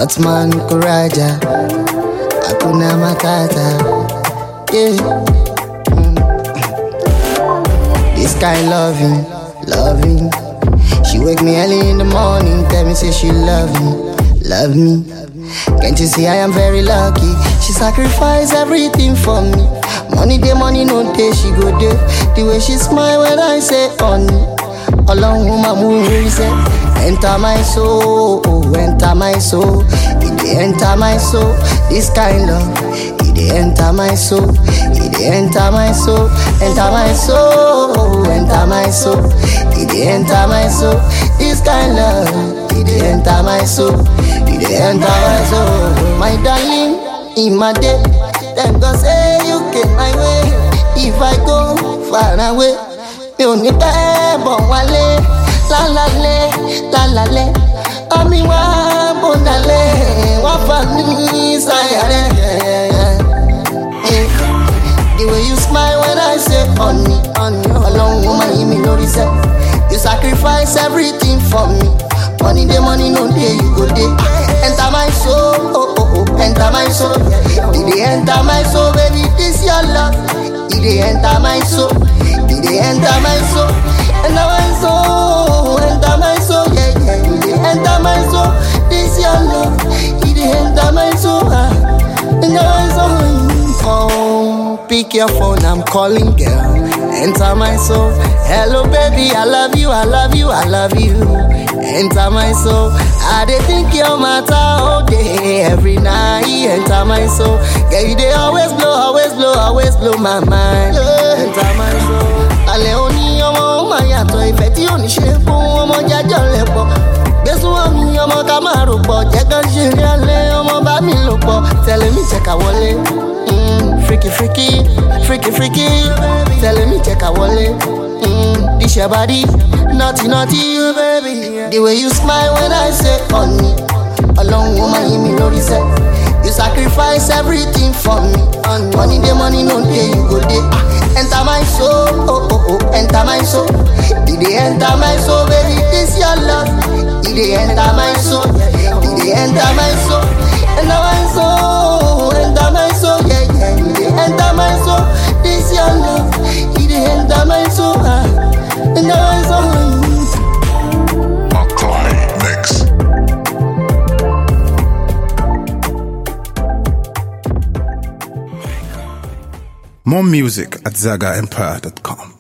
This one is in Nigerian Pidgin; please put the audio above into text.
Otman Kuraja, Akuna Matata. Yeah. Mm. This kind loving, loving. She wake me early in the morning, tell me say she love me, love me. Can't you see I am very lucky? She sacrifice everything for me. Money day, money no day, she go day. The way she smile when I say honey. Along with my movie say, enter my soul, oh, enter my soul. It dey enter my soul. This kind love, it dey enter my soul. It dey enter my soul, enter my soul, enter my soul. It dey enter my soul. This kind love, it dey enter my soul. It dey enter my soul. My darling, in my day, then God say you came my way. If I go far away, mi ò ní pẹ́ bọ̀ wálé. Lálálẹ́, lálálẹ́, ọmí wá bọ̀dálẹ̀, wọ́n fà mí sáyà rẹ̀. The way you smile when I say honey, honey, ọlọ́run ó máa yí mi lórí sẹ́. You sacrifice everything for me. Money dey, money no dey, you go dey. Enter my soul, oh oh oh, enter my soul. E dey enter my soul, baby, this your love. E dey enter my soul, e dey enter my soul, enter my soul, enter my soul, yeah yeah. E dey enter my soul, this your love. E dey enter my soul, ah, enter my soul. Oh, pick your phone, I'm calling, girl. Enter my soul. Hello, baby, I love you, I love you, I love you. Enter my soul. I dey think your matter all day, every night. Enter my soul. Girl, you dey always blow, always blow, always blow my mind. Enter my soul. Alẹ́ òní ọmọ ó máa yàtọ̀ ìfẹ́ tí ò ní ṣe fún ọmọ jájọ́ lẹ̀ pọ̀. Gbésùn ọ̀mí ọmọ ká máa rò pọ̀, jẹ́ ká ṣe rí alẹ́ ọmọ bá mi lò pọ̀. Tẹ̀lé mi jẹ́ ká wọlé. Mm, freaky freaky, freaky freaky. Tẹ̀lé mi jẹ́ ká wọlé. Mm, this your body, naughty naughty, baby. The way you smile when I say honey. Ọlọ́run ó máa yí mi lórí sẹ́. You sacrifice everything for me. Money dey, money no dey, you go dey. Ah, Enter my soul, oh oh oh, enter my soul. E dey enter my soul, baby, this your love. E dey enter my soul, e dey enter my soul, enter my soul, enter my soul, yeah yeah. E dey enter my soul, this your love. E dey enter my soul, ah, enter my soul. Makai Mix. More music at zagaempire.com.